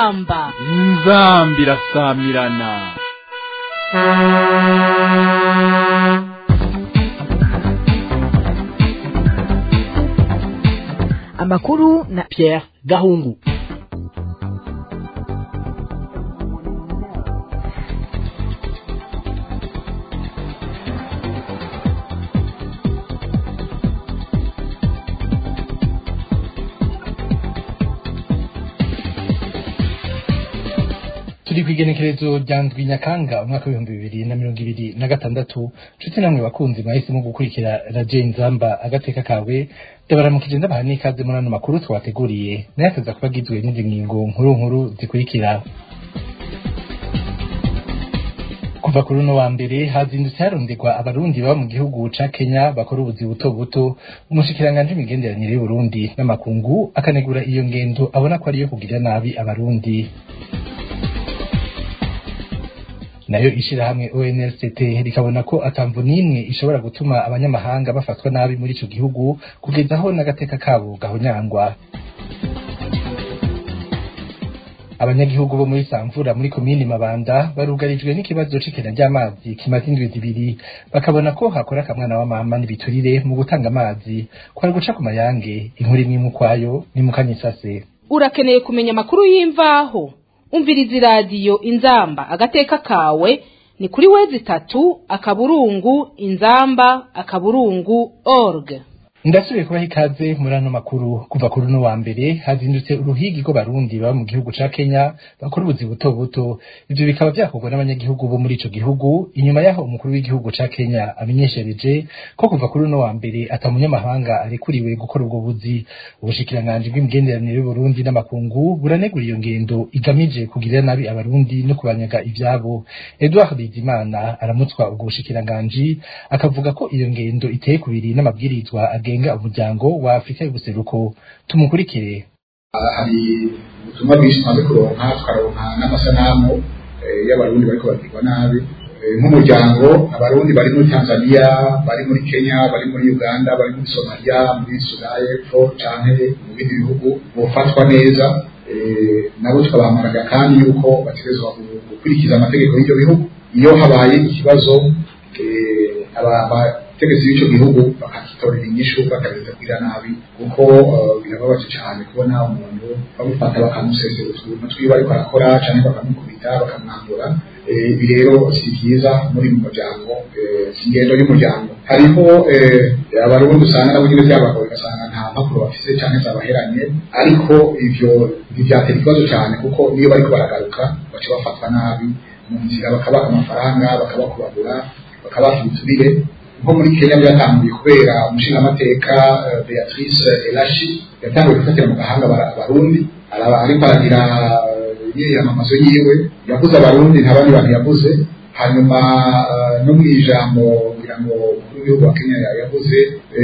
inzamba inzambi irasamirana amakuru na Pierre Gahungu turi ku igenekerezo rya ndwi nyakanga umwaka w'ibihumbi bibiri na mirongo ibiri na gatandatu nshuti namwe bakunzi mwahisemo gukurikira radiyo inzamba agateka kawe ndabaramukije ndabaha n'ikaze muri ano makuru twabateguriye nayo akaza kuba agizwe n'izi ngingo nkuru nkuru zikurikira kuva kuri uno wa mbere hazindutse haronderwa abarundi baba mu gihugu ca Kenya bakora ubuzi buto buto umushikiranganji w'imigenderanire y'Uburundi n'amakungu akanegura iyo ngendo abona ko ariyo kugirira nabi abarundi nayo ishirahamwe ONLCT rikabona ko atamvu n'imwe ishobora gutuma abanyamahanga bafatwa nabi muri ico gihugu kugeza aho n'agateka kabo gahonyangwa abanyagihugu bo muri Samvura muri komini Mabanda barugarijwe n'ikibazo c'ikena ry'amazi kimaze indwi zibiri bakabona ko hakora akamwana wa mama n'ibiturire mu gutanga amazi kwari guca ku mayange inkuru imwe mu kwayo ni mu kanyisase urakeneye kumenya amakuru y'imvaho umviriza iradiyo inzamba agateka kawe ni kuri wezi itatu akaburungu inzamba akaburungu org ndasubiye kubaha ikaze muri ano makuru kuva kuri uno wa mbere hazindutse uruhigi rw'abarundi baba mu gihugu ca kenya bakora ubuzi buto buto ivyo bikaba vyakorwa n'abanyagihugu bo muri ico gihugu inyuma yaho umukuru w'igihugu ca kenya amenyeshereje ko kuva kuri uno wa mbere ata munyamahanga arekuriwe gukora ubwo buzi ubushikiranganji bw'imigenderanire y'uburundi n'amakungu buranegura iyo ngendo igamije kugirira nabi abarundi no kubanyaga ivyabo edouard bizimana aramutswa ubwo bushikiranganji akavuga ko iyo ngendo iteye kubiri n'amabwirizwa agenga umuryango wa Afrika y'ubuseruko tumukurikire hari ubutumwa bwinshi tumaze kuronka tukaronka n'amasanamu y'abarundi bariko bagirwa nabi nk'umuryango abarundi bari muri tanzania bari muri kenya bari muri uganda bari muri somalia muri sudani y'epfo canke mu bindi bihugu bofatwa neza nabo tukabahamaraga kandi yuko bategerezwa gukurikiza amategeko y'ivyo bihugu iyo habaye ikibazo abategetsi b'ico gihugu bakakitorera inyishu bakagereza kugira nabi kuko birababaje cyane kubona umuntu bamufata bakamusesera utuntu twiwe ariko arakora canke bakamukubita bakamwambura ibi rero si byiza muri mu muryango si ingendo y'umuryango hariho abarundi usanga nabo nyine byabagoye ugasanga nta mpapuro bafise canke zabaheranye ariko ivyo ntivyatera ikibazo cyane kuko niyo bariko baragaruka baca bafatwa nabi mu nzira bakabaha amafaranga bakabakubagura bakabaha ibiturire nko muri kenya byatanguye kubera umushingamateka beatrice elashi yatanguye gufatira mu gahanga abarundi ariko aragira imyiyamamazo yiwe yavuze abarundi nta bandi bantu yavuze hanyuma no mu ijambo kugira ngo umukuru w'igihugu wa kenya yavuze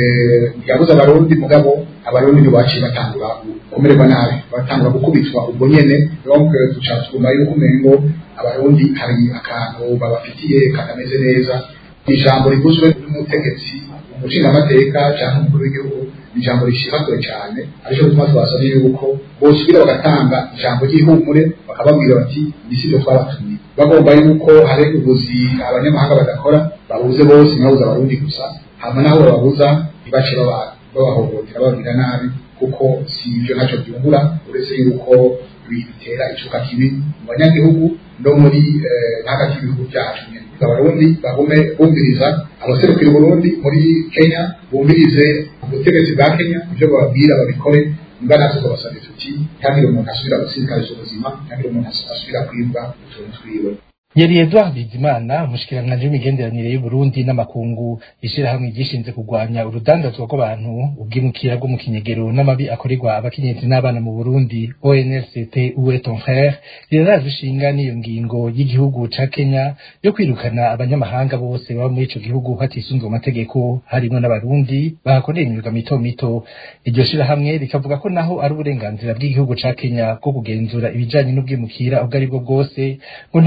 yavuze abarundi mugabo abarundi ndio baciye batangura kumererwa nabi batangura gukubitwa ubwo nyene donc duca tuguma yuko umengo abarundi hari akantu babafitiye katameze neza ijambo rivuzwe n'umutegetsi umushingamateka cyangwa umukuru w'igihugu ni ijambo rishimagoye cyane aricyo gituma twasabye yuko bosubira bagatanga ijambo ry'ihumure bakababwira bati ni sibyo twabatumye bagomba yuko hari ubuzi abanyamahanga badakora babuze bose ntibabuze abarundi gusa hama naho bababuza ntibace babahohotera bababwira nabi kuko si ibyo ntacyo byungura uretse yuko bitera icuka kibi mu banyagihugu no muri hagati y'ibihugu byacu abarundi bagume bumviriza abaserukira uburundi muri kenya bumvirize ubutegetsi bwa kenya ibyo bababwira babikore niba natwe twabasabye tuti ntihagire umuntu asubira gusinikariza ubuzima ntihagire umuntu asubira kwibwa utuntu twiwe yari Edouard Bizimana umushikiranganje w'imigenderanire y'Uburundi n'amakungu ishirahamwe gishinze kurwanya urudandazwa rw'abantu ubwimukira bwo mu kinyegero n'amabi akorerwa abakenyezi n'abana mu Burundi ONLCT Uwe ton frère riraraje ishinga n'iyo ngingo y'igihugu ca Kenya yo kwirukana abanyamahanga bose baba muri ico gihugu hatisunzwe amategeko harimo n'abarundi bahakorera imyuga mito mito iryo shirahamwe rikavuga ko naho ari uburenganzira bw'igihugu ca Kenya bwo kugenzura ibijanye n'ubwimukira ubwo ari bwo bwose ngo nta mpamvu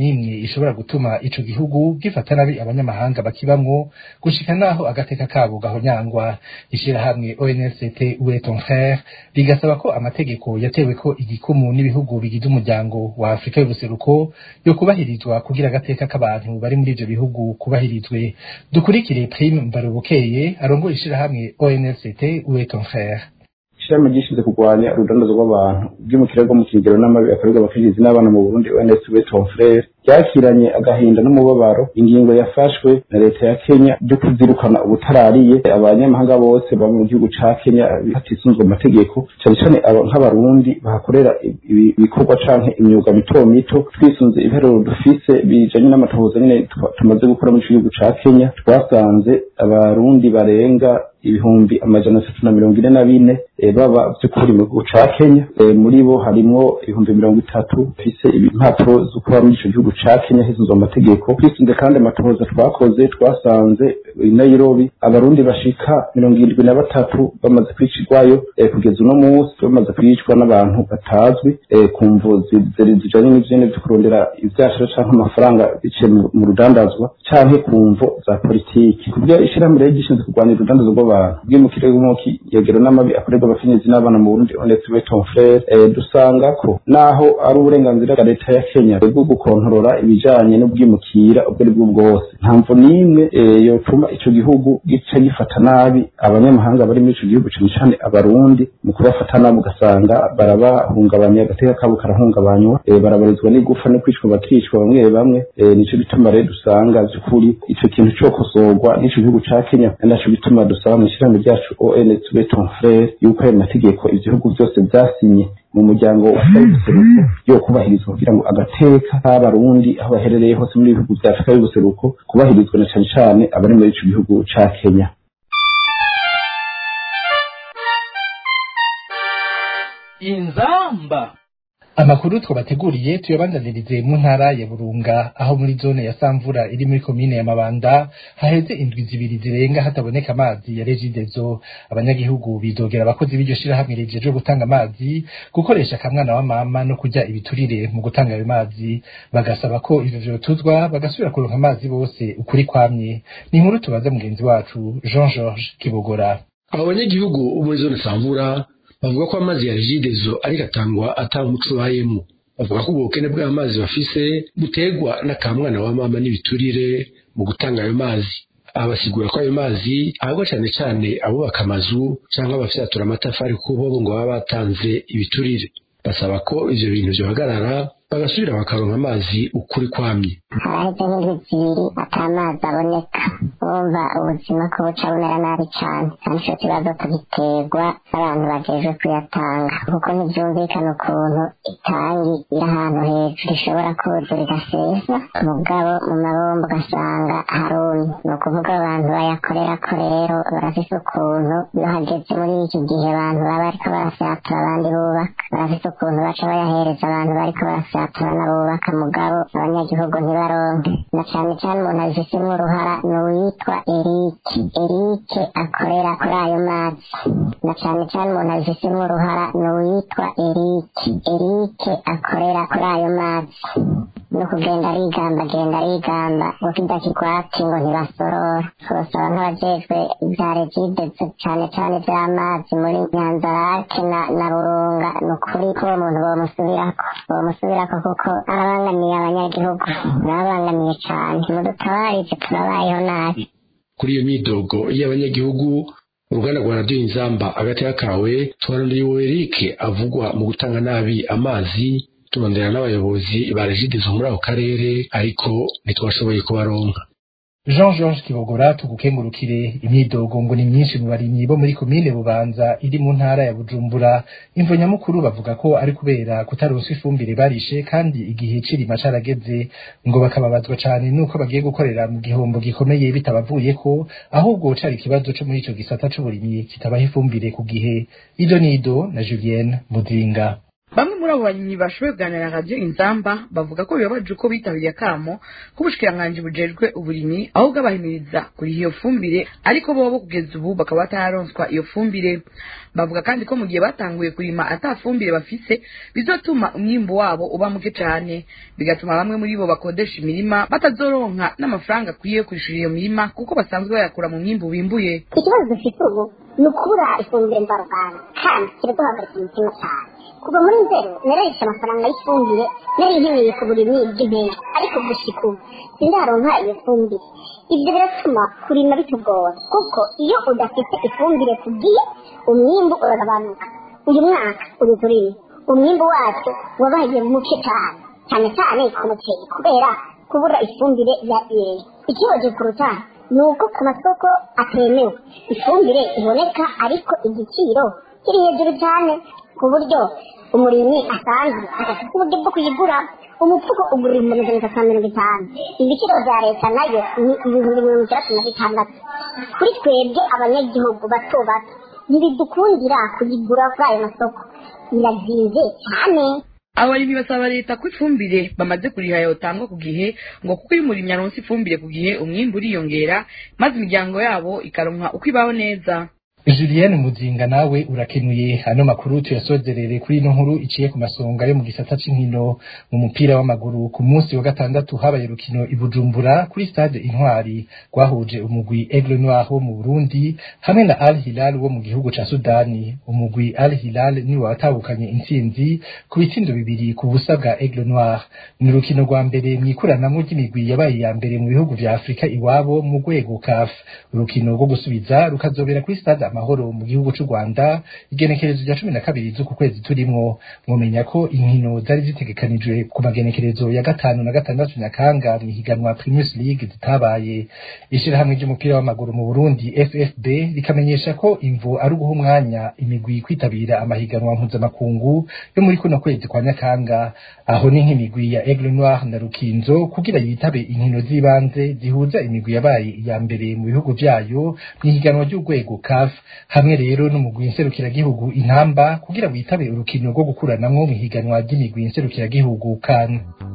n'imwe ishobora gutuma ico gihugu gifata nabi abanyamahanga bakibamwo gushika naho agateka kabo gahonyangwa ishirahamwe ONST Uwe ton frère rigasaba ko amategeko yatewe ko igikumu n'ibihugu bigize umuryango wa Afrika y'ubuseruko yo kubahirizwa kugira agateka k'abantu bari muri ivyo bihugu kubahirizwe dukurikire Prime Mbarubukeye arongoye ishirahamwe ONST Uwe ton frère ishirahamwe ryishinzwe kurwanya urudandazo rw'abantu bw'umukira bwo mu kigero n'amabi akorerwa abakenyezi n'abana mu Burundi ONS Ton Frere ryakiranye agahinda n'umubabaro ingingo yafashwe na leta ya Kenya ryo kuzirukana ubutarariye abanyamahanga bose baba mu gihugu ca Kenya hatisunzwe amategeko cyane cyane nk'abarundi bahakorera ibikorwa canke imyuga mito mito twisunze ibiharuro dufise bijanye n'amatohoza nyene tumaze gukora mu gihugu ca Kenya twasanze abarundi barenga ibihumbi amajana atatu na mirongo ine na bine baba by'ukuri mu gihugu ca Kenya muri bo harimwo ibihumbi mirongo itatu bafise impapuro zo kuba muri ico gihugu ca Kenya hisunzwe amategeko twisunze kandi amatohoza twakoze twasanze i Nairobi abarundi bashika mirongo irindwi na batatu bamaze kwicirwayo kugeza uno munsi bamaze kwicwa n'abantu batazwi ku mvu zijanye n'ivyene vyo kurondera ivyashara canke amafaranga biciye mu rudandazwa canke ku mvu za politiki kubyo ishirahamwe rero gishinzwe kurwanya urudandazwa rw'abantu bw'imukire w'umuki yegero n'amabi akorerwa abakenyezi n'abana mu Burundi Honest Ton Frere dusanga ko naho ari uburenganzira bwa leta ya Kenya bwo gukontorora ibijanye n'ubwimukira ubwo ari bwo bwose nta mvu n'imwe yotuma ico gihugu gica gifata nabi abanyamahanga bari muri ico gihugu cane cane abarundi mu kubafata nabi ugasanga barabahungabanya agateka kabo karahungabanywa barabarizwa n'igufa no kwicwa bakicwa bamwe bamwe nico bituma rero dusanga vy'ukuri ico kintu cokosorwa n'ico gihugu ca Kenya naco bituma dusaba mu ishirahamwe ryacu ONS Ton Frere yuko ayo mategeko ibihugu byose vyasinye mu muryango w'ubuseruko yo kubahirizwa kugira ngo agateka k'abarundi aho baherereye hose muri ibihugu vya Afrika y'ubuseruko kubahirizwa na cane cane abari muri ico gihugu ca Kenya inzamba amakuru twabateguriye tuyabandanirize mu ntara ya Burunga aho muri zone ya Samvura iri muri komine ya Mabanda haheze indwi zibiri zirenga hataboneka amazi ya Regidezo abanyagihugu bidogera abakozi b'iryo shirahamwe rijeje gutanga amazi gukoresha akamwana wa mama no kujya ibiturire mu gutanga ayo mazi bagasaba ko ivyo vyotuzwa bagasubira kuronka amazi bose ukuri kwamye ni inkuru tubaza mugenzi wacu Jean Georges Kibogora abo banyagihugu muri zone Samvura bavuga ko amazi ya regidezo ariko atangwa atanga umuco ubayemo bavuga ko ubukene bw'amazi bafise butegwa n'akamwana wa mama n'ibiturire mu gutanga ayo mazi abasigura ko ayo mazi ahabwa cyane cyane abubaka amazu cyangwa abafyatura amatafari kuko bo ngo baba batanze ibiturire basaba ko ivyo bintu vyohagarara bagasubira bakaronka amazi ukuri kwamye haraheze nk'indwi zibiri ata mazi aboneka wumva ubuzima ko buca bumera nabi cane kandi ico kibazo tugiterwa n'abantu bajejwe kuyatanga kuko ntivyumvikana ukuntu itangi iri ahantu hejuru ishobora kuzura igasesa mugabo mu mabombo ugasanga harumye ni ukuvuga abantu bayakorerako rero barafise ukuntu iyo hageze muri iki gihe abantu baba bariko barafyatura abandi bubaka barafise ukuntu baca bayahereza abantu bariko barafyatura abaturana bubaka mugabo abanyagihugu ntibaronke na cane cane umuntu abifisemwo uruhara ni uwitwa erike erike akorera kuri ayo mazi na cane cane umuntu abifisemwo uruhara ni uwitwa erike erike akorera kuri ayo mazi no kugenda arigamba agenda arigamba ngo kidakigwati ngo ntibasorora turasaba nk'abajejwe ibya regide cane cane vy'amazi muri nyanzarake na, na burunga ni ukuri ko uwo muntu bomusubirako bomusubirako kuko arabangamiye abanyagihugu arabangamiye cane mudutabarize turabayeho nabi kuri iyo myidogo y'abanyagihugu uruganda rwa radiyo inzamba agateka kawe tubarondeye Eric avugwa mu gutanga nabi amazi turondera n'abayobozi ba regidezo muri ako karere ariko ntitwashoboye kubaronka Jean Georges Kibogora tugukengurukire imyidogo ngo ni myinshi mu barimyi bo muri komine Bubanza iri mu ntara ya Bujumbura imvo nyamukuru bavuga ko ari kubera kutaronswa ifumbire barishe kandi igihe cirima carageze ngo bakababazwa cane nuko bagiye gukorera mu gihombo gikomeye bitabavuye ko ahubwo cari ikibazo co muri ico gisata c'uburimyi kitabaha ifumbire ku gihe Ido Nido na Julienne Muzinga bamwe muri abo barimyi bashoboye kuganira na radiyo inzamba bavuga ko bibabaje uko bitabiriye akamo k'ubushikiranganji bujejwe uburimyi aho bwabahimiriza kuriha iyo fumbire ariko bobo kugeza ubu bakaba batararonswa iyo fumbire bavuga kandi ko mu gihe batanguye kurima ata fumbire bafise bizotuma umwimbu wabo uba muke cane bigatuma bamwe muri bo bakodesha imirima batazoronka n'amafaranga akwiye yo kwishura iyo mirima kuko basanzwe bayakura mu mwimbu bimbuye ikibazo dufite ubu ni ukubura ifumbire mvaruganda kandi kiraduhagarika umutima cyane kuva muri nzero nararisha amafaranga y'ifumbire nari nkeneye ku burimyi bw'impeshyi ariko gushika ubu sindaronka iyo fumbire ibyo biratuma kurima bitugora kuko iyo udafite ifumbire ku gihe umwimbu uragabanuka uyu mwaka uri turimo umwimbu wacu wabaye muke cyane cyane cyane ku muceri kubera kubura ifumbire ya ire ikibazo kuruta ni uko ku masoko atemewe ifumbire iboneka ariko igiciro kiri hejuru cyane ku buryo umurimyi asanzwe adafite uburyo bwo kuyigura umufuko ugura ibihumbi magana atatu na mirongo itanu ibiciro bya leta nayo ni ibihumbi mirongo itandatu na bitandatu kuri twebwe abanyagihugu bato bato ntibidukundira kuyigura kuri ayo masoko birazinze cyane abarimyi basaba leta ko ifumbire bamaze kuriha yotangwa ku gihe ngo kuko iyo umurimyi aronse ifumbire ku gihe umwimbu uriyongera maze imiryango yabo ikaronka uko ibaho neza Julienne Muzinga nawe urakenuye ano makuru tuyasozerere kuri ino nkuru iciye ku masonga yo mu gisata c'inkino mu mupira w'amaguru ku munsi wa gatandatu habaye urukino i Bujumbura kuri stade Intwari rwahuje umugwi Aigle Noir wo mu Burundi hamwe na Al Hilal wo mu gihugu ca Sudani umugwi Al Hilal ni watahukanye intsinzi ku bitsindo bibiri ku busa bwa Aigle Noir ni urukino rwa mbere mwikuranamwo ry'imigwi yabaye ya mbere mu bihugu vya Afrika iwabo mu rwego CAF urukino rwo gusubiza rukazobera kuri stade amahoro mu gihugu c'u Rwanda igenekerezo rya cumi na kabiri z'uku kwezi turimwo mwomenya ko inkino zari zitegekanijwe ku magenekerezo ya gatanu na gatandatu nyakanga mw'ihiganwa Primus League zitabaye ishirahamwe ry'umupira w'amaguru mu Burundi FFB rikamenyesha ko imvo ari uguha umwanya imigwi kwitabira amahiganwa mpuzamakungu yo muri kuno kwezi kwa nyakanga aho ni nk'imigwi ya Aigle Noir na Rukinzo kugira yitabe inkino z'ibanze zihuza imigwi yabaye iya mbere mu bihugu vyayo mw'ihiganwa ry'urwego CAF hamwe rero n'umugwi nserukiragihugu intamba kugira witabe urukino rwo gukuranamwo mw'ihiganwa ry'imigwi nserukiragihugu kan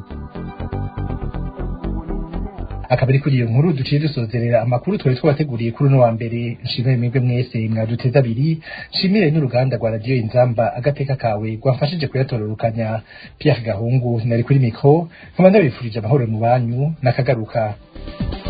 akaba ari kuri iyo nkuru duciye dusozerera amakuru twari twabateguriye kuri uno wa mbere nshimire mwebwe mwese mwaduteze abiri nshimire n'uruganda rwa radiyo inzamba agateka kawe rwafashije kuyatororukanya Pierre Gahungu nari kuri mikro nkaba ndabifurije amahoro mu banyu nakagaruka